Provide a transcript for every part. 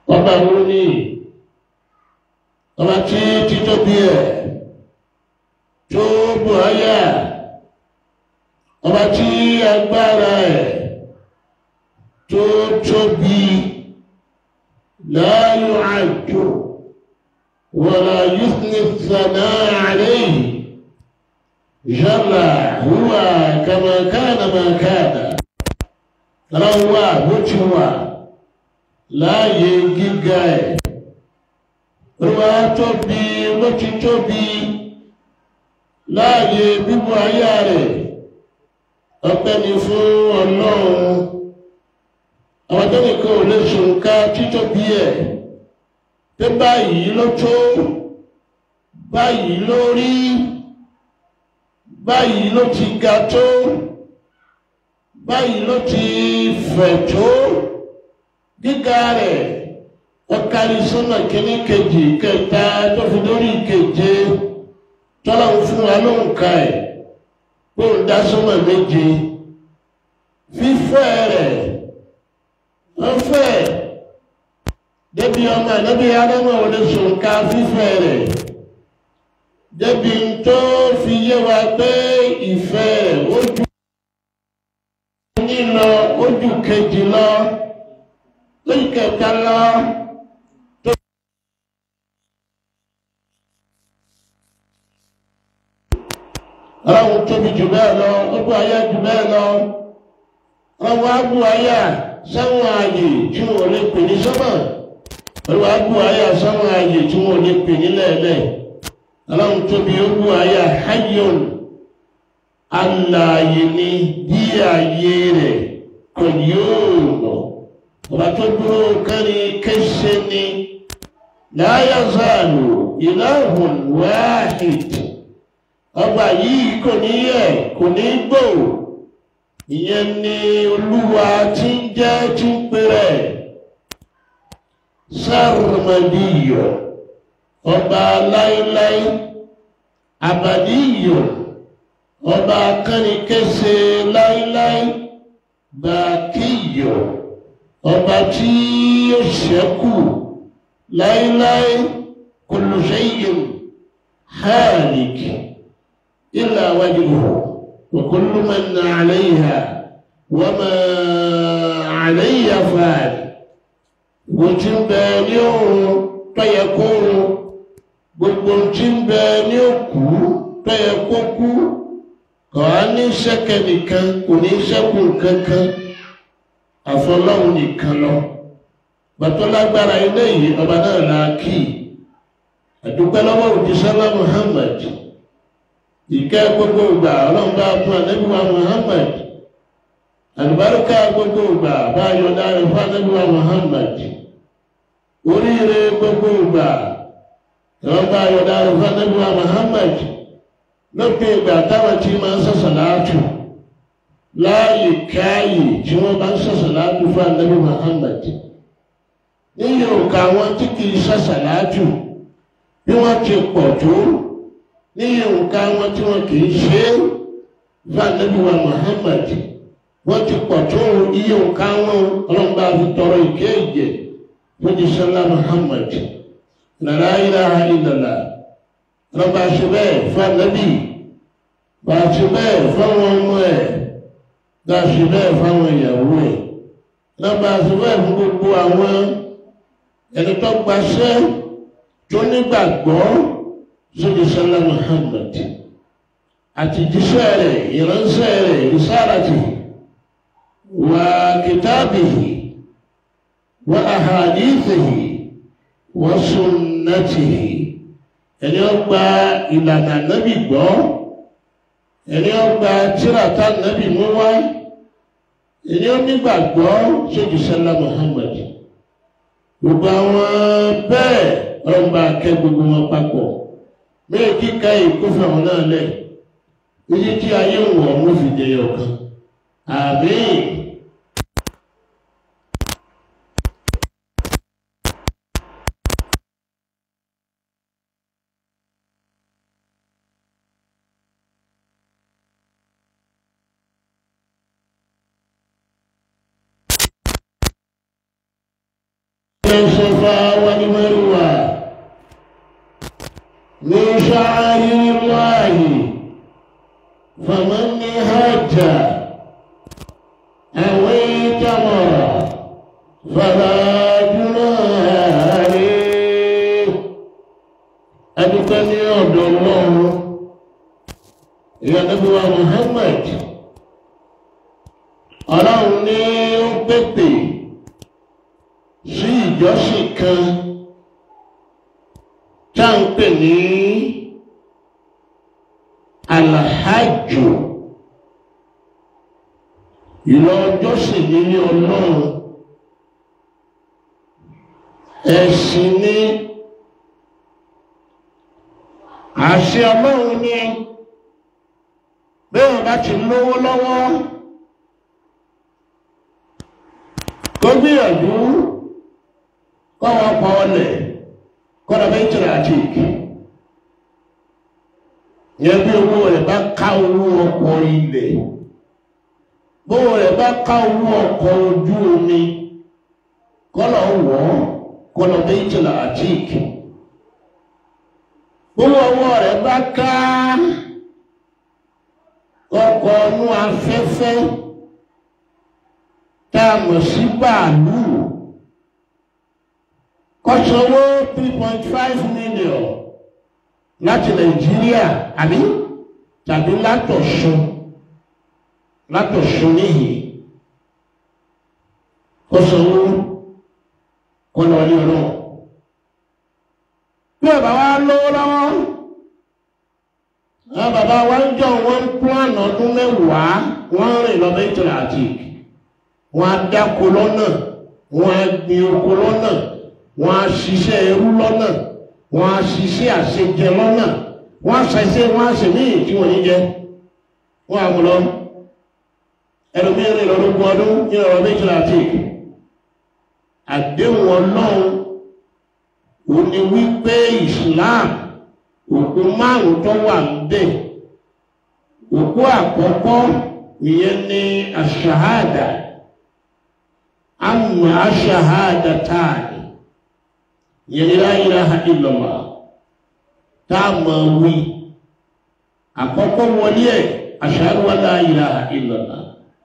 ọba wo ni ọba tí títóbi ẹ̀ tó bù ayá ọba tí agbára ẹ̀ tó tóbi la yu'addu wala yuthni الثناء عليه جل هو كما كان ما كان روى بوتوا láàyè gíga ẹ̀ ruwa tóbi ló ti tóbi láàyè bíbú ayá rẹ̀ ọpẹ́ ni fún ọlọ́run àwọn tó nìkan ò lè ṣòǹkà títóbi ẹ̀ pé báyìí ló tó báyìí ló rí báyìí ló ti ga tó báyìí ló ti fẹ̀ tó gíga rẹ̀ ọkàlì sọ́nà kìíní kejì kẹta tó fi lórí keje tọ́lá ń fún wa ló ń ka ẹ̀ pé ń dá sọ́nà méje fífẹ́ rẹ̀ wọ́n fẹ́ débi ọmọ ẹ̀nẹ́bí adámọ̀ wọlé sọ̀nká fífẹ́ rẹ̀ débi tó fi yé wa pé ìfẹ́ rẹ̀ ó ju ní lọ ó ju kejì lọ lóyún kẹta lọ. ọlọ́run tóbi jù bẹ́ẹ̀ lọ ó bú ayé jù bẹ́ẹ̀ lọ ọlọ́run á bú ayé sáwọn ààyè tí wọn ò lè pè ní sọ́mọ̀ ọlọ́run á bú ayé sáwọn ààyè tí wọn ò lè pè ní lẹ́ẹ̀lẹ́ ọlọ́run tóbi ó bú ayé hayyun alààyè ni bí ayé rẹ̀ kò yóò lọ ọba tó dúró kárí kéṣe ni la yazalu ilahun wahid ọba yìí kò ní yẹ kò ní gbò ìyẹn ni olúwa tí ń jẹ́ tí ń pèrè sármàdíyọ ọba láíláí àbàdíyọ ọba kánìkẹsẹ láíláí bàkíyọ ọba tí ó ṣẹ́kù láíláí kullu shay'in halik illa wajhuhu wa kullu man 'alayha wa ma 'alayha fan gbogbo tí ń bẹ ní òun tọ́yẹ kó run gbogbo tí ń bẹ ní òkú tọ́yẹ kó kú kọ́ á ní sẹ́kẹ̀ nìkan kò ní sẹ́kù kankan àfọlọ́hun nìkan lọ bàtọ́ lágbára ilé yìí ọba náà la kì í àdúpẹ́ lọ́wọ́ òjísọ́lá Muhammad ìkẹ́ gbogbo ìgbà ọlọ́run bá fún ànábìwá Muhammad àlùbáríkà gbogbo ìgbà bá yọ̀dá rẹ̀ fún ànábìwá Muhammad oríire gbogbo ìgbà ọlọ́run bá yọ̀dá rẹ̀ fún ànábìwá Muhammad lópin ìgbà táwọn tí máa ń sọ̀sọ̀ láàtù láàyè káàyè tí wọ́n bá ń sọ̀sọ̀ láàtù fún ànábì Muhammad níyì òkà wọn tí kì í sọ̀sọ̀ láàtù bí wọ́n ti pọ̀ tó níyì òkà wọn tí wọ́n kì í ṣe é fún ànábì wa Muhammad wọ́n ti pọ̀ tó iye òkà wọn ọlọ́mọba fi tọrọ ìké ìjẹ fún jísọ́lá Muhammad la ilaha illallah ọlọ́mọba ṣe bẹ́ẹ̀ fún ànábì wàá ṣe bẹ́ẹ̀ fún àwọn ọmọ ẹ̀ gbà ṣe bẹ́ẹ̀ fún àwọn ìyàwó ẹ̀ lọ́ba ṣe bẹ́ẹ̀ fún gbogbo àwọn ẹni tó gbaṣẹ́ tó nígbàgbọ́ sójú sọ́lá Muhammad àti jíṣẹ́ rẹ̀ ìránṣẹ́ rẹ̀ ìsáratì wà kìtàbìhì wà àhàdìsìhì wà sunnatihi ẹni ó gba ìlànà nábì gbọ́ ẹni ó gba tírata nábì mú wá ẹni ó nígbàgbọ́ sójú sọ́lá Muhammad gbogbo àwọn bẹ́ẹ̀ ọlọ́mọba akẹ́ gbogbo wọn papọ̀ bẹ́ẹ̀ kíka ìkófẹ́ àwọn náà lẹ̀ èyí tí ayé ń wọ̀ wọ́n fi dẹyọ kan àmín. الصفا والمروة من شعائر الله فمن هج أو اعتمر فلا جناح عليه أدكني عبد الله يا نبي محمد ọlọ́run ní ó pèpè sí ìjọsìn kan tá à ń pè ní alahajù ìlọ ọjọ́sìn nílé ọlọ́run ẹ̀sìn ní àṣẹ ọlọ́run ní bẹ́ẹ̀ bá ti lówó lọ́wọ́. kó gbìyànjú kọ́ wọn pa ọlẹ̀ kọ́ra bẹ́ẹ̀ tẹ̀lé àti ìkì yẹn bí owó rẹ̀ bá ká owó ọkọ̀ ilẹ̀ bówó rẹ̀ bá ká owó ọkọ̀ ojú omi kọ́lọ̀ wọ̀ kọ́lọ̀ bẹ́ẹ̀ tẹ̀lé àti ìkì bówó ọwọ́ rẹ̀ bá ká ọkọ̀ ọnú afẹ́fẹ́ tá a mọ̀ sí bàálù kọ́sọ̀wó three point five million láti nàìjíríà àbí tàbí látọ̀ṣun látọ̀ṣun níyì kọ́sọ̀wó kọ́lọ̀ ní ọlọ́run bí ọba wa lówó lọ́wọ́ àwọn bàbá wa ń jọ wọn plan ọdún mẹ́wàá wọ́n rìn lọ bẹ́ẹ̀ àti wọ́n á dáko lọ́nà wọ́n á gbin oko lọ́nà wọ́n á ṣiṣẹ́ ẹrú lọ́nà wọ́n á ṣiṣẹ́ àṣejẹ lọ́nà wọ́n á ṣiṣẹ́ wọ́n á ṣe míì tí wọ́n ní jẹ wọ́n á mú lọ ẹlòmíràn rìn lọ́dún ọdún ní ọ̀rọ̀ méjìlá àti àdéhùn ọlọ́run ò ní wípé Islam òkú márùn tó wà níbẹ̀ òkú àkọ́kọ́ ìyẹn ní àṣàhádà àmà àṣàhádà táàní ìyẹn ní la ilaha illallah tá a máa wí àkọ́kọ́ wọlé ẹ̀ ashhadu an la ilaha illallah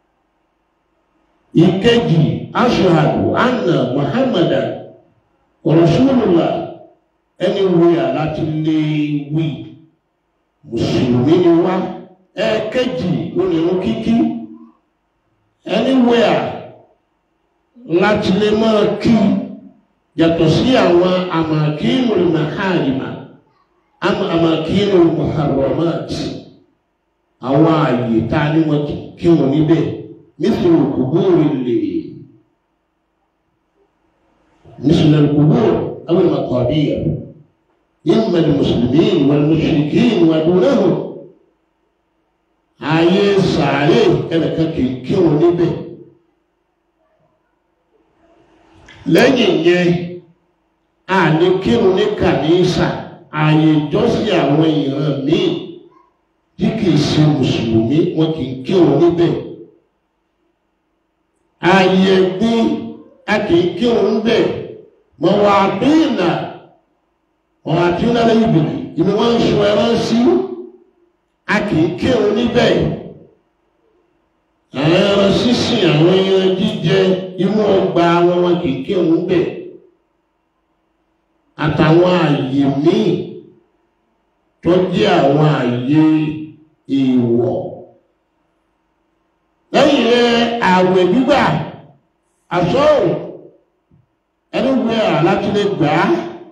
ìkejì ashhadu anna muhammadan rasulullah ẹni wíyà láti lè wí mùsùlùmí ni wá ẹ̀ẹ̀kejì onírun kíkí ẹni wíyà láti lè máa kí yàtọ̀ sí àwọn àmàkínú màhàrìmà àmàkínú muharramat àwọn ààyè tá a ní wọn kí wọn níbẹ̀ nítorí kòbóòrè lè nítorí kòbóòrè àwọn maqabir إما المسلمين والمشركين ودونهم ààyè sàárè ẹnìkan kì í kírun níbẹ̀ lẹ́yìn yẹn a lè kírun ní kàníísà ààyè ìjọsìn àwọn ìran míì tí kì í ṣe mùsùlùmí wọn kì í kírun níbẹ̀ ààyè ẹ̀gbin a kì í kírun níbẹ̀ mọ̀wá bíìnà ọ̀rọ̀ àti ńlára ìbìlì ìní wọ́n ń sọ ẹran sí a kì í kírun níbẹ̀ àwọn ẹran sísìn àwọn ẹran jíjẹ inú ọgbà wọn wọn kì í kírun níbẹ̀ àtàwọn àyè míì tó jẹ́ àwọn àyè èèwọ̀ lẹ́yìn rẹ̀ àwẹ̀ gbígbà àsọ̀rọ̀ ẹni wẹ̀ àlátúndé gbàá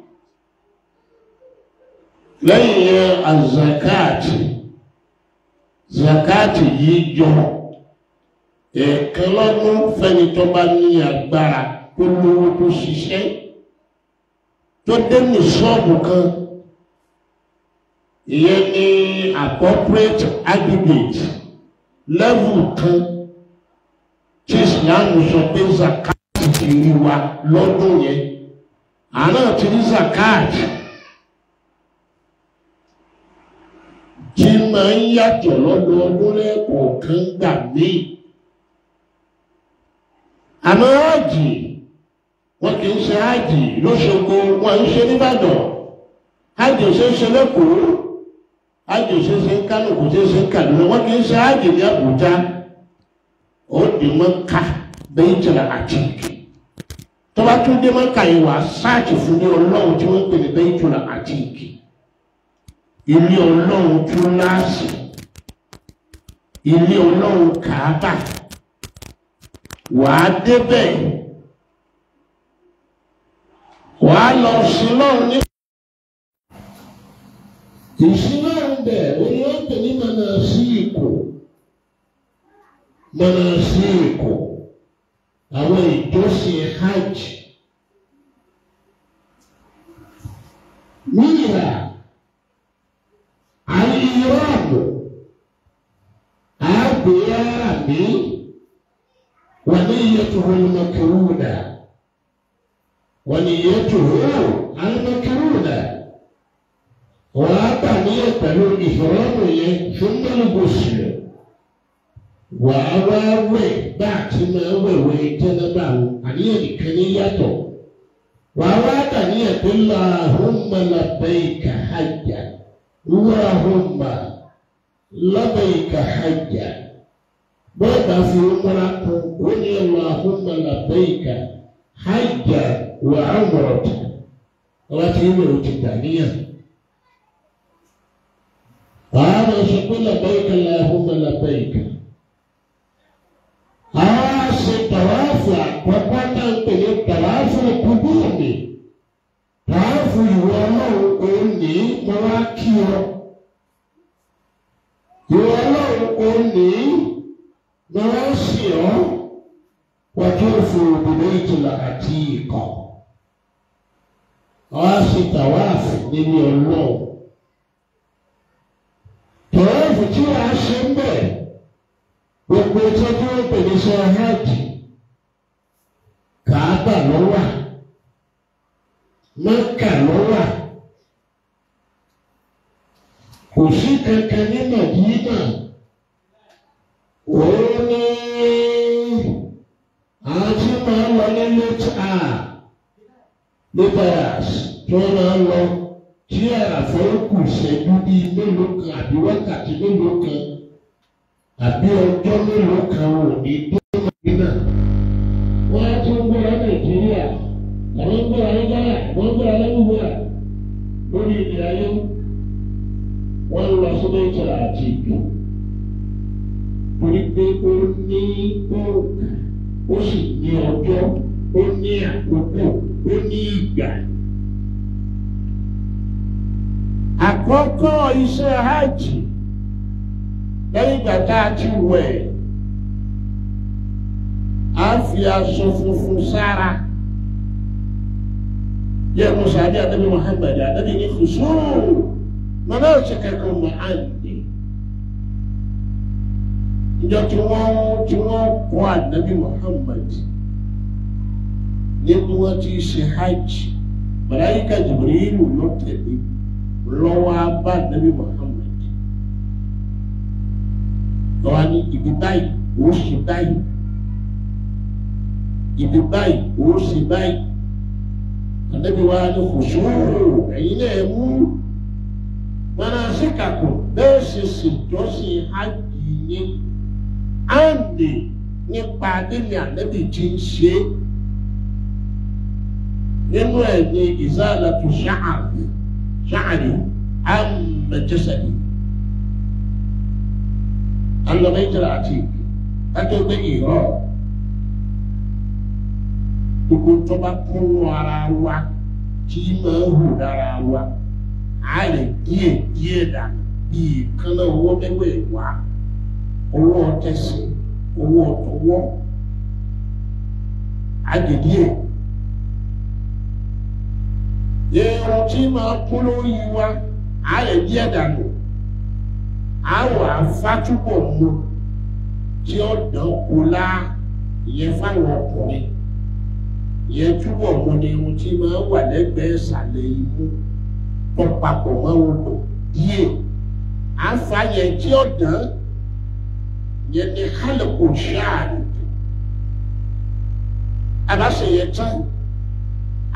lẹ́yìn yẹn azakati zakati yìí jọ ẹ̀ẹ̀kan lọ́dún fẹ́ni tó bá ní agbára tó lówó tó ṣiṣẹ́ tó dé ní ṣọ́ọ̀bù kan ìyẹn ní appropriate aggregate level kan tí Islam sọ pé zakati ti rí wa lọ́dún yẹn àná ti rí zakati. tí máa ń yàtọ̀ lọ́dọọdún lẹ́ẹ̀kọ̀ọ̀kan gbà míì. àmọ́ ọ̀jì wọn kì í ṣe ájì lóṣogbo wọn ń ṣe nìbàdàn ájì ò ṣe é ṣe lẹ́kọ̀ọ́ ájì ò ṣe é ṣe ń kánò kò ṣe é ṣe ń kàdúrà wọn kì í ṣe ájì ní àbújá ó di mọ́ká bẹ́ẹ̀ jẹ́ra àtìkì tó bá tún dé mọ́ká yìí wà sáàtì fún ní ọlọ́run tí wọ́n ń pè ní bẹ́ẹ̀ jẹ́ra àtìkì ilé ọlọ́run tún láàsì ilé ọlọ́run kàábà wàá débẹ̀ wàá lọ sí lọ́run ní. ìsìlọ́run bẹ̀ oní wọ́n pè ní mọ̀nà sí ìkò mọ̀nà sí ìkò àwọn ìjọsìn hajj níyà àyíyọ́ọ̀bù àgbéyàrá mi. ونيته المكرونة ونيته المكرونة وأبنية الإحرام ثم الغسل وأواوي بعد ما ووي جنبا أنية كنيته وأوادنية اللهم لبيك حجا اللهم لبيك حجا bọ́ọ̀bà fi múra kan ó ní Allahumma labbaika hajja wa umrata ọba tí yín lòó ti dà níyàn. Wàá máa sọ pé labbaika Allahumma labbaika. Àwọn àṣẹ tàwáàfù àkọ́kọ́ náà ń pè ní tàwáàfù kúdùmí. Tàwáàfù ìwọ ọlọ́run òun ní mo wá kí ọ. Ìwọ ọlọ́run òun ní wọ́n sì ọ́ wájú òfin òbílẹ̀ ìtura àti ikọ̀. Wọ́n á sì tàwáàfù nínú ọlọ́run. Tàwáàfù tí wọ́n á ṣe ń bẹ̀ gbogbo tí wọ́n pè ní sọ hajj kàábà ló wà Mẹ́kà ló wà kò sí kankan ní Màdínà òun ní àwọn tí máa ń lọ ní late hour laborers tí wọ́n máa ń lọ tí àràfọ́ kù ṣẹ́jú bíi mélòó kan àbí wákàtí mélòó kan àbí ọjọ́ mélòó kan ò ní dé Màdínà. wọ́n á tún gbéra Nàìjíríà àwọn ń gbéra ní Ghana wọ́n ń gbéra lẹ́gbẹ̀wá lórí ilẹ̀ ayé wọ́n ń lọ sódò ìtura àti ìjọ torí pé ó ní òòkà ó sì ní ọjọ́ ó ní àkókò ó ní ìgbà. Àkọ́kọ́ iṣẹ́ hajj lẹ́yìn ìgbà tá a ti wẹ̀ á fi aṣọ funfun sára yẹ musa bí adabi Muhammad adabi ní kùsùn mọ̀nà òṣèkẹ́kọ̀ọ́ mọ̀ àǹdí ìjọ tí wọ́n tí wọ́n kọ́ ànábì Muhammad nínú wọn ti ṣe hajj màláyíkà Jibrilu ló tẹ̀lé lọ́wọ́ abá ànábì Muhammad lọ́wọ́ ní ibi báyìí ó ṣe báyìí ibi báyìí ó ṣe báyìí ànábì wa ní kò sóòrò ẹ̀yin náà mú mọ́nà síkàkù bẹ́ẹ̀ ṣe ṣèjọ́sìn hajj yín àmì nípa nílé ànábì tí ń ṣe nínú ẹ̀ ní ìzálàtú ṣáàrì ṣáàrì àmẹjẹsẹ̀lì alọ́mẹ́jẹ̀rẹ̀ àti kájọ́gbé ìrọ̀ gbogbo tó bá kúnnú ara wa tí máa ń hù lára wa á lè díẹ̀ díẹ̀ dànù bíi kánná owó mẹ́wẹ̀ẹ́ wá owó ọtẹsí owó ọtọwọ agèdíè irun tí máa kú lórí wa á lè díẹ̀ dànù á wà fátúbọ̀ mu tí ó dán kó lá ìyẹn fáwọn ọkùnrin ìyẹn túbọ̀ mu ni irun tí máa wà lẹ́gbẹ̀ẹ́ ìsàlẹ̀ imú tó papọ̀ mọ́ odò díẹ̀ á fa yẹn tí ó dán yẹn ni hálùkù ṣáàrì abáṣe yẹn tán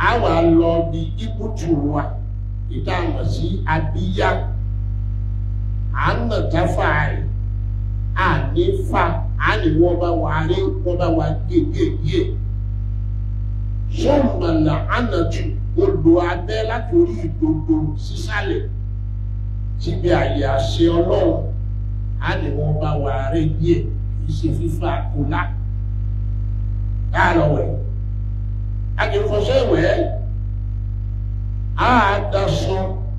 a wà lọ bí ibùtù wa ìdáhùn sí abíyá à ń nà jáfà rẹ̀ à ní fa à ní wọ́n bá wà rí wọ́n bá wà gégége sọ́ọ̀mọ̀lá ànàtù olù abẹ́ látòrí ìdodo sísàlẹ̀ síbi àyè àṣẹ ọlọ́run á ní wọ́n bá wà rí díẹ̀ kì í ṣe fífa kólá káàlọ́ wẹ̀ agbèfọ́sẹ́ wẹ̀ á daṣọ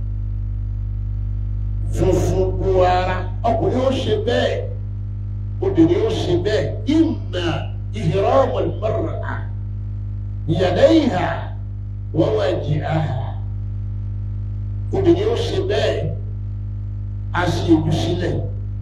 funfun bu ara ọkùnrin ó ṣe bẹ́ẹ̀ obìnrin ó ṣe bẹ́ẹ̀ ìmà ìhìrọ́mọ̀ ìmọ̀ràn yàdẹ́yìhà wọ́n wá jì áhà obìnrin ó ṣe bẹ́ẹ̀ a sì ìlú sílẹ̀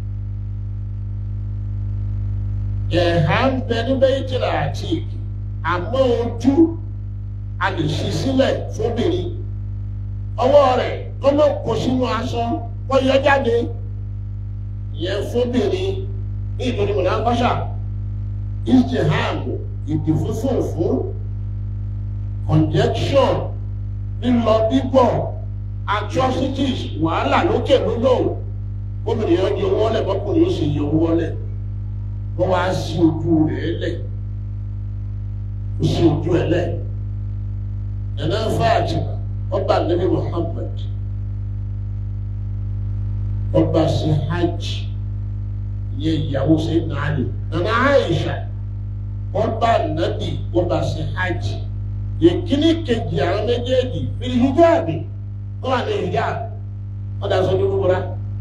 ẹ̀hà ń bẹ níbẹ̀ ìtìlá àti ìkì àmọ́ ojú a lè ṣí sílẹ̀ fóbìnrin ọwọ́ rẹ̀ kọ́mọ kò sínú aṣọ kọ́ yọ jáde ìyẹn fóbìnrin ní ìtòrí mọ̀nà kọ́ṣà ìjìhàmù ìdìfúnfúnfún conjection lílọ bíbọ̀ atrocities wàhálà lókè lódò gómìnà yẹn yọ wọlé bọ́kùnrin yóò sì yọ wọlé wọ́n wá sí ojú rẹ̀ lẹ̀ ó sí ojú ẹ̀ lẹ̀ nana Fatima ọba nabi Muhammad ọba sí hajj ìyẹn ìyàwó sí nàálì nana Aisha ọba nabi ọba sí hajj ìkíní kejì àwọn méjèèjì fìlì hijabi wọn wà ní hijab wọn dà sọ dúró wúra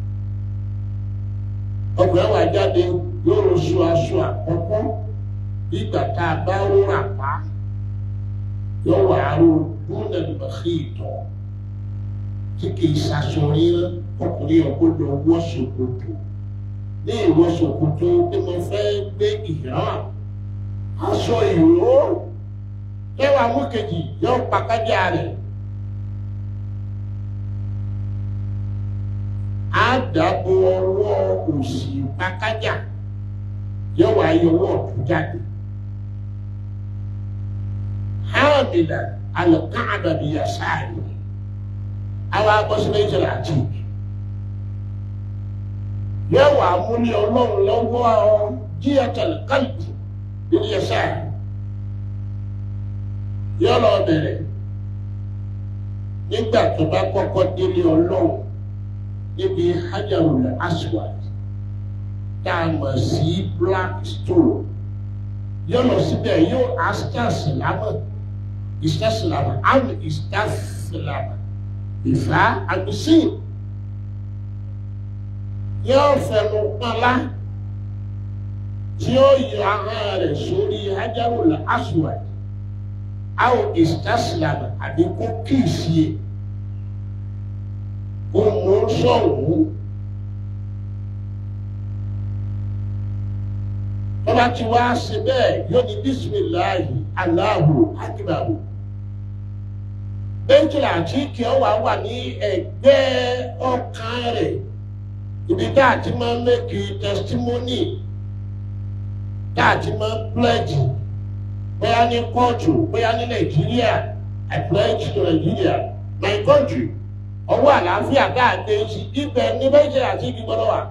ọkùnrin wa jáde yóò lọ sọ aṣọ àkọ́kọ́ ìgbà tá a bá rúra pa yóò wà á rú dúnà lùbàkì ìtọ̀ tí kìí ṣaṣọ ríran ọkùnrin ọgbọ́dọ̀ wọ ṣòkòtò ní ìwọ ṣòkòtò tí mo fẹ́ gbé ìhàn aṣọ ìró ẹwà mú kejì yóò pàkájà rẹ̀ á dàbò ọwọ́ òsì pàkájà yóò wá yọ ọwọ́ ọ̀tún jáde hàmìlà alùkáàbà bí yasáàrì àwọn abọ́sílẹ̀ ìjọba àti yóò wá múlí ọlọ́run lọ́wọ́ jíyàtàlì kálíbù bí yasáàrì yóò lọ bẹ̀rẹ̀ nígbà tó bá kọ́kọ́ délé ọlọ́run níbi hajarul aswad tá a mọ̀ sí black stone yóò lọ síbẹ̀ yóò asítàsílámà ìsítàsílámà àmì ìsítàsílámà ìfà àgbèsìn yóò fẹnu pọnlá tí ó yọ ahọ́n rẹ̀ sórí hajarul aswad aw istaslama àbí kó kíìsì ẹ kó mú sọ̀wọ́ tọ́ba tí wàá ṣe bẹ́ẹ̀ yóò ní bisimilahi Allahu akibaru bẹ́ńkìlá àti kí ọ wà wà ní ẹgbẹ́ ọkàn rẹ̀ ibi tá a ti máa ń mẹ́kì testimony tá a ti máa ń pledge bóyá ní kóòtù bóyá ní nàìjíríà i pledge to nigeria my country ọwọ́ àlàáfíà káàdé sí ibẹ̀ ní nàìjíríà àti ibi gbọ́dọ̀ wà.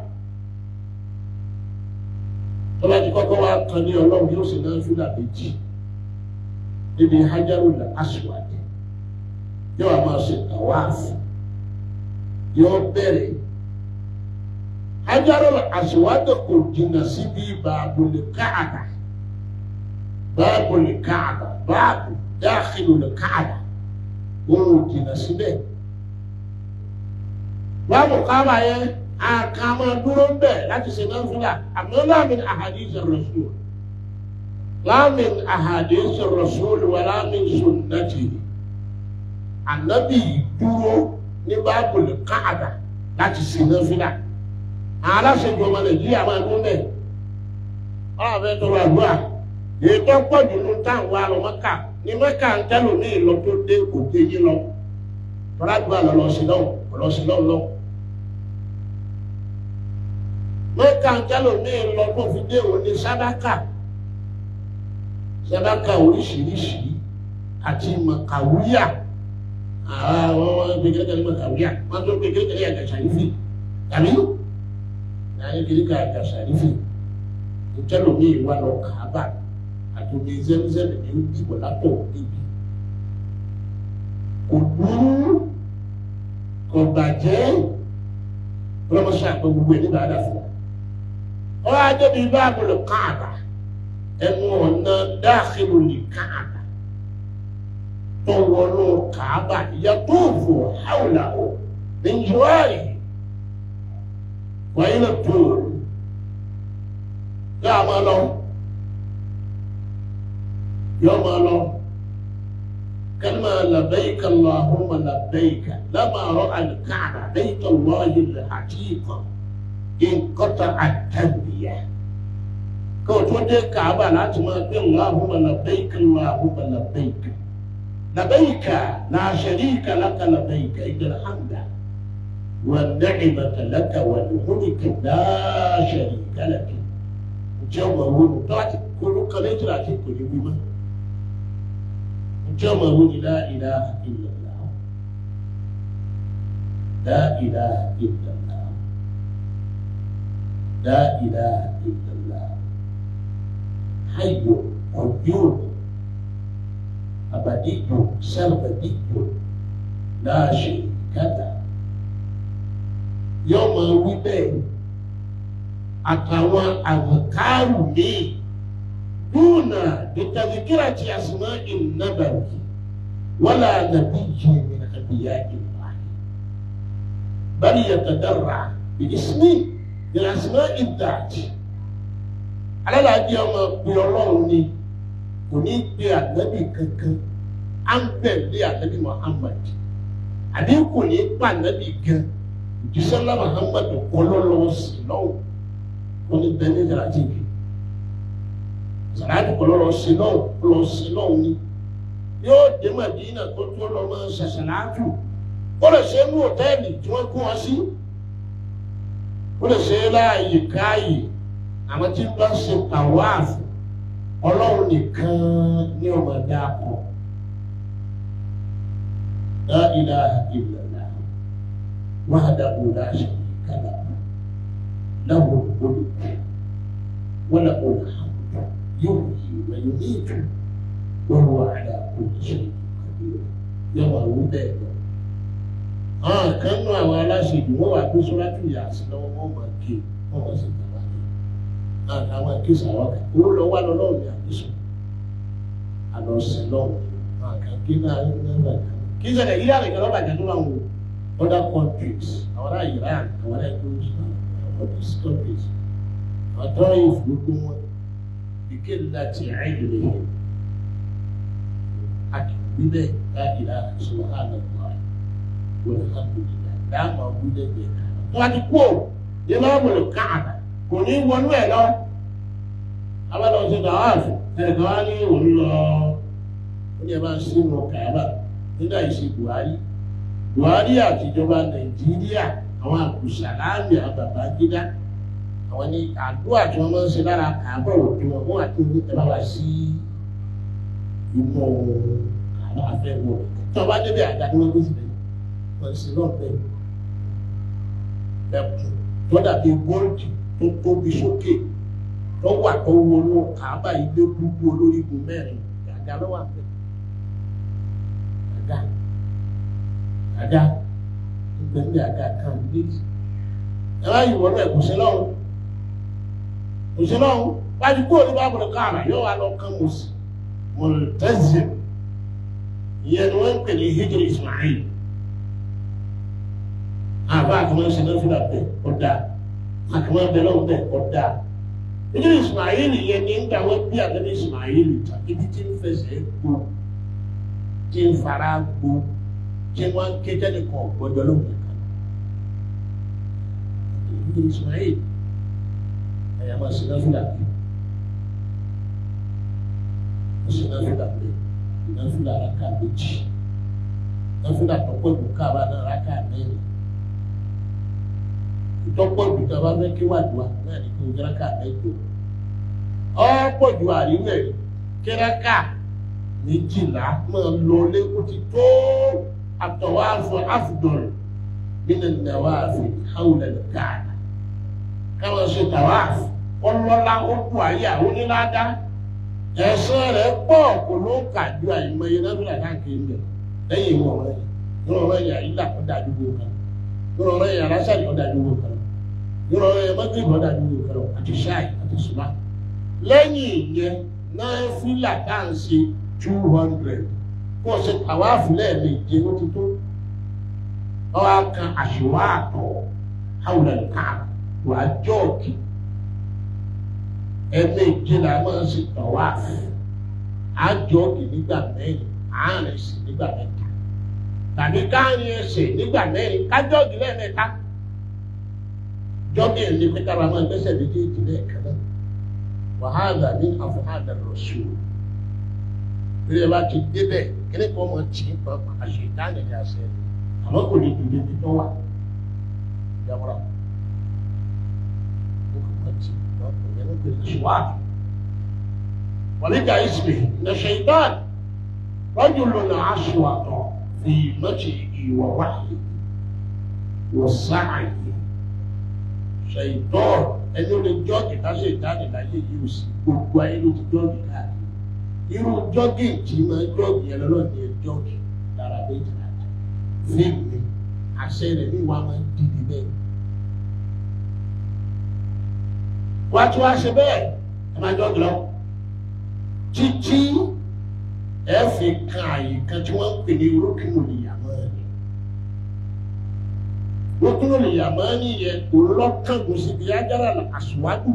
tọ́lá ti kọ́kọ́ wá kan ní ọlọ́run yóò sì náà fúlà méjì níbi hajarul aswad yóò wá máa ṣe tàwáàfù yóò bẹ̀rẹ̀ hajarul aswad kò jìnnà síbi bàbùlì káàdà. باب الكعبة باب داخل الكعبة wọn jìnnà síbẹ̀ báàbù káàbà yẹn àkàmọ́ dúró ń bẹ̀ láti ṣe náà fúnra àmọ́ láàmìn ahadith ar-rasul láàmìn ahadith ar-rasul wà láàmìn sunnati ànábì dúró ní báàbù káàbà láti ṣe náà fúnra àwọn aláṣẹjọ ọmọ nàìjíríà máa dún bẹ́ẹ̀ ọ̀rọ̀ bẹ́ẹ̀ tó wà gbọ́ à ètò pọ̀jù ló táwọn arọ mọ́kà ní mọ́kà ń tẹ́lò ní ìlọ tó dé òkè yín lọ tọ́lágbà lọ́lọ́ sí lọ́wọ́ lọ́ sí lọ́wọ́ lọ́wọ́ mọ́kà ń tẹ́lò ní ìlọ tó fi dé òní sádákà sádákà oríṣiríṣi àti màkàwíyà àwọn ọmọ gbé kékeré ní màkàwíyà wọn tó gbé kékeré ní àgàṣàrífì tàbí láyé kékeré àgàṣà nífì ìtẹ́lómi ìwà lọ kàábà àti omi zẹ́mzẹ́mì ní ìbò látọ̀ níbi kò burú kò bàjẹ́ ọlọ́mọṣẹ́ àpẹ gbogbo ẹ̀ nígbà àdà fún wa ọwọ́ adébí báàbò lè káàbà ẹnu ọ̀nà dáàkìlù lè káàbà tó wọnú kàábà yàtọ̀ fò hàwùlà ò ní jùwárì wàyí lè tó yà máa lọ yọ máa lọ kálmà labẹ́yìká lọ́hùnmá labẹ́yìká lámàrọ̀ àlùkáàbà bẹ́yìká lọ́hìn lè àtìkọ́ nkọ́ta àtàbíyà kó o tó dé kàábà láti máa gbé lọ́hùnmá labẹ́yìká lọ́hùnmá labẹ́yìká labẹ́yìká náà ṣẹ̀ríkà lákà labẹ́yìká ìdílé hàmdà. والنعمة لك والملك لا شريك لك جمع ونطاعت كل قليل لكن كل بما جمع لا إله إلا الله لا إله إلا الله لا إله إلا الله حي قيوم أبدي سرمدي لا شريك له yóò máa wí bẹ́ẹ̀ àtàwọn àwòkárù míì dúnà ìtàzíkírà tí a sì máa ń nàbàwí wọ́lá nàbí yìí ní àbíyá ìwà bali yàtàdàrà ìdísíní ní àsìmá ìdàjì alálàájì ọmọ pé ọlọ́run ni kò ní pe ànábì kankan à ń bẹ̀lé ànábì Muhammad àbí kò ní pa ànábì gan jisala muhammadu kọlọlọ sinọw wọn bẹ ní ìdàràjì bi sàràdì kọlọlọ sinọw kọlọ sinọw ni yóò dé madina kó tó lọ máa sàṣàlátù kó lè ṣe ní hòtẹ́ẹ̀lì tí wọ́n kó wọn sí kó lè ṣe láàyè káàyè àwọn tí wọ́n bá ṣe tàwáàfù ọlọ́run nìkan ní ọmọdé akọ la ilaha illallah. وحده لا شريك له له الملك وله الحمد يحيي ويميت وهو على كل شيء قدير يوم الوداد àwọn kan nú àwọn aláṣejù wọn wà gbé sọ́lájú yà sí lọ́wọ́ wọn máa ké wọn máa sì gbà wá ní àtàwọn akéésì àwọn kan owó lọ wá lọ lọ́wọ́ ní àdéṣù àlọ́ sí lọ́wọ́ àwọn kan ké náà ní ẹgbẹ́ kan kí sẹ́dẹ̀ yíyá rẹ̀ kẹ́ lọ́ba jẹ́ tó láwọn wò other countries àwọn ará Iran àwọn ará Jerusalem àwọn these countries àwọn tó ń yìí gbogbo wọn ike láti àìlè yẹn àkìwí bẹ́ẹ̀ láti ra subhanallah walhamdulillah dáàmà wílẹ̀ bẹ́ẹ̀ tó a ti kú ò yẹ máa wọlé káàdà kò ní wọnú ẹ̀ lọ abájọ ṣe dàwáàfù ẹnìkan wá ní òun lọ ó ní ẹ máa ń sínú kàábà nígbà ìṣe Buhari buhari àtijọba nàìjíríà àwọn àkùsàlámì àbàbàgídá àwọn ní àdúrà tí wọn máa ń ṣe lára kàábọ̀ òkè wọn wọn àti oníkẹlá wa sí inú àwọn afẹ́wọ̀ tí wọn bá débi àga ni wọn gbé síbẹ̀ wọn sì náà bẹ ẹkùn tó dàbí góòlù tó tóbi sókè tó wà tó wọnú kàábà ilé gbogbo olórígun mẹ́rin àga lọ́wọ́ àpẹ àga àga ìgbẹ́bí àga kan méjì ẹ bá yìí wọnú ẹ kò sí lọ́hùn kò sí lọ́hùn wájú kúrò ní bábùrù káàmà yóò wá lọ kán mọ̀ sí mọ̀lẹ́tẹ́sì ìyẹn ni wọ́n ń pè ní hijri Ismail àbá àkàmọ́ ṣe náà fúlà bẹ́ẹ̀ ọ̀dà àkàmọ́ bẹ́ẹ̀ lọ́wọ́ bẹ́ẹ̀ ọ̀dà hijri Ismail yẹn ní ń gbà wọ́n bí àgbẹ̀ Ismail ta ibi tí ń fẹsẹ̀ gbó tí ń fara gbó tí wọ́n ń ké tẹ́lẹ̀ kan ọ̀gbọ́dọ̀ lóhùn nìkan. Ìlú Ismail ẹ̀yà máa ṣe náfìlà bí. Wọ́n ṣe náfìlà bí. Náfìlà rákà méjì. Náfìlà tọ́pọ̀ ìlú káàbá náà rákà mẹ́rin. Ìtọ́pọ̀ ìlú tí a bá fẹ́ kí wàdùà náà ní kí o jẹ́ rákà mẹ́jọ. Ọ̀pọ̀ ju àríwẹ̀ kí rákà méjìlá máa lọ lẹ́kọ̀ọ́ ti tó àtọ̀wáfọ̀ àfùdọ̀rọ̀ nínú nàwáàfin hàwùlẹ̀ káàdà káwọn ṣe tàwáàfù ọlọ́lá ó kú ayé àwọn onílàdá ẹ̀sán rẹ̀ pọ̀ kò ló ń kà ju àìmọye nábìlà káàkiri ń bẹ̀ lẹ́yìn ìwọ̀n rẹ̀ yọ̀rọ̀ rẹ̀ yà ilà kó dájú gbogbo kan yọ̀rọ̀ rẹ̀ yà lásàlì kó dájú gbogbo kan yọ̀rọ̀ rẹ̀ yà mọ́tò ìbọn dájú gbogbo kan àti ṣáì àti sùmá lẹ́yìn ìyẹn náà fílà tá à ń ṣe two hundred kó o ṣe tàwáàfù lẹ́ẹ̀mejì ló ti tó ọwọ́ kan àṣìwá àtọ̀ hàwùlẹ̀ ká wàá jọ́ọ̀kì ẹ̀ẹ̀mejì là máa ń ṣe tàwáàfù àjọ́ọ̀kì nígbà mẹ́rin àárín sí nígbà mẹ́ta tàbí káàrin ẹsẹ̀ nígbà mẹ́rin kájọ́ọ̀kì lẹ́ẹ̀mẹ́ta jọ́ọ̀kì ẹ̀ ní pé kára máa gbẹ́sẹ̀ méjèèjì lẹ́ẹ̀kan náà wàhálà ní àfọ̀hádà lọ́sùn bí ẹ bá ti débẹ̀ kíní kan mọ̀ tí ń pa àṣẹ ìdáhùn ní àṣẹ àmọ́ kò lè dùn níbi tó wà ìjàmọ́ra ó kò mọ̀ tí wọ́n kò yẹ kó lè ṣùwádìí. wàlíkà ìsìlẹ̀ ní ṣèyítàn rọ́jò lónà aṣọ fi mọ́tì ìwà wáyé wọ́n sáàyè ṣèyítàn ẹni ó lè jọ́ọ̀kì ká ṣe ìdáhùn láyé yìí ò sí gbogbo ayé ló ti jọ́ọ̀kì káàkiri irú jọ́gì tí máa jọ́gì yẹn lọ́nà ní jọ́gì lára méjì láti fíìmù mi àṣẹ rẹ̀ ní ìwà máa ń dìde bẹ́ẹ̀. wá tí wàá ṣe bẹ́ẹ̀ ẹ máa jọ́gì lọ títí ẹ fi kan àyè kan tí wọ́n ń pè ní rókìmù nìyàmọ́ ni rókìmù nìyàmọ́ ni yẹn kò lọ́kàngùn síbi ajára àṣùwádùn.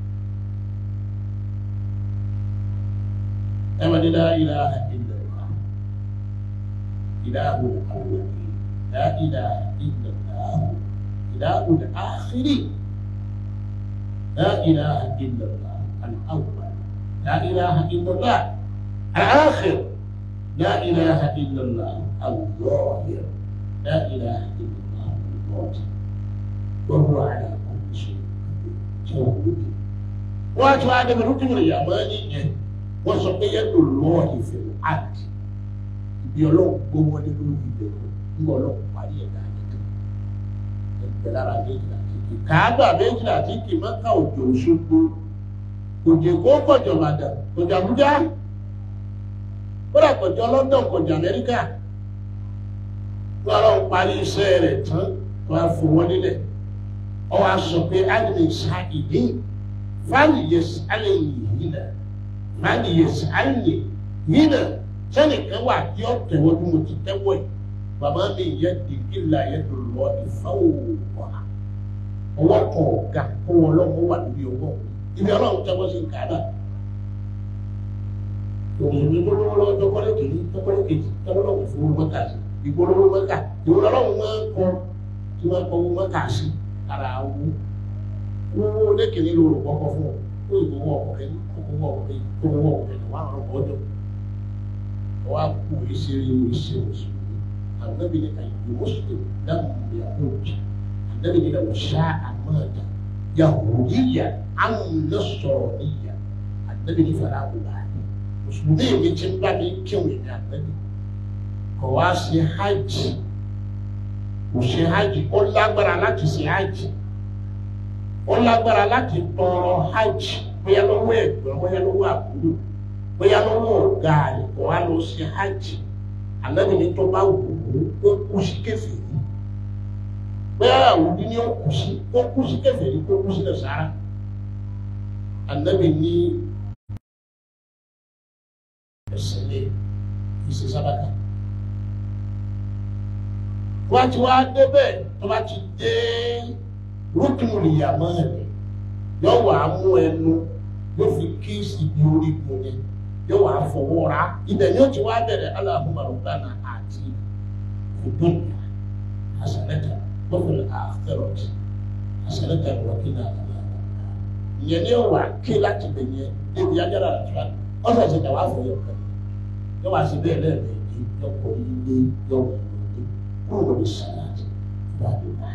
أمن لا إله إلا الله إله الأولين لا إله إلا الله إله الآخرين لا إله إلا الله الأول لا إله إلا الله الآخر لا إله إلا الله الظاهر لا إله إلا الله الباطن وهو على كل شيء قدير وأتوا آدم الركن اليماني wọ́n sọ pé yẹn lò lọ́ọ̀ ìfẹ́ àti ibi ọlọ́run gbó wọlé lórí ìbẹ̀rù nígbà ọlọ́run parí ẹ̀dá nìkan ẹgbẹ́ lára méjìlá títí kàágbà méjìlá títí mọ́ká òjò òṣogbo òjò kó kọjọ màdà kọjọ àbújá kódà kọjọ london kọjọ amẹ́ríkà wọ́n ọlọ́run parí iṣẹ́ rẹ̀ tán wọ́n á fún wọn nílẹ̀ ọ wá sọ pé alẹ́ sa ìdí fáàlì yẹ alẹ́ yìí náà máàlì yẹ sàárè yìí náà sẹ́nìkan wà tí ó tẹ̀wọ́ bí mo ti tẹ́wọ́ yìí bàbá mi yẹ dìgí la yẹ tó lọ ìfáwò wà ọwọ́ kan ọ̀gá kó wọn lọ́wọ́ wà lórí ọwọ́ ibi ọlọ́run tẹ́wọ́ sí kàdá òun ní gbólóhùn lọ́wọ́ tọkọ́lẹ́ kìíní tọkọ́lẹ́ kejì tọkọ́lọ́wọ́ fún wọn mọ́kà sí ìgbólóhùn mọ́kà ìwọ lọ́wọ́ máa ń kọ́ tí wọ́n kọ́ wọn mọ́kà sí ara wo wọ́n lẹ́kìnní lóru kọ́kọ́ fún wọn ó ìwọ́wọ́ ọ̀kẹ́ owó ọ̀rẹ́ tó owó ọ̀rẹ́ ní wàá rọ̀ ọjọ́ wàá kú ìṣeré ìṣe mùsùlùmí ànábì ní àyè mùsùlùmí dáhùn ìyàwó jì ànábì ní ìdàgbà ṣá àmọ́ọ̀dà yahudiya amúnásọ̀rọ̀ níyà ànábì ní fara àwòrán àná mùsùlùmí èmi ti ń bá mi kéwì ní ànábì kò wá sí hajj kò ṣe hajj ó lágbára láti ṣe hajj ó lágbára láti tọrọ hajj bóyá lọ́wọ́ ẹ̀gbọ́n bóyá lọ́wọ́ àbúrò bóyá lọ́wọ́ ọ̀gá rẹ̀ kò wá lọ sí hajj ànábì ní tó bá wù ú ó kú sí kèfèrí bóyá àwùjọ ní ó kú sí ó kú sí kèfèrí kó kú sí nàṣàrà ànábì ní ẹsẹ̀ lé ìṣe sábàkà wọ́n ti wá débẹ̀ tó bá ti dé rúkìmù nìyàmọ́ rẹ̀ yóò wá mú ẹnu yóò fi kíìsì bí orí gun yẹn yóò wá fọwọ́ ra ibẹ̀ ni ó ti wá bẹ̀rẹ̀ Allahumma rabbana àti ìdúnyà hasanata wọ́pẹ̀lẹ̀ àkẹrọ̀tì hasanata wọ́kìnà àkàlà ìyẹn ni ó wà ké láti bẹ̀ yẹn débi ajára àtúrà ọ̀sẹ̀ ṣe tẹ̀ wá fọ yọ kẹ́ yóò wá sí bẹ́ẹ̀ lẹ́ẹ̀mejì yóò kọ́ ilé yóò wọ̀ ilé kúrò lórí sàlàtì ìbàdàn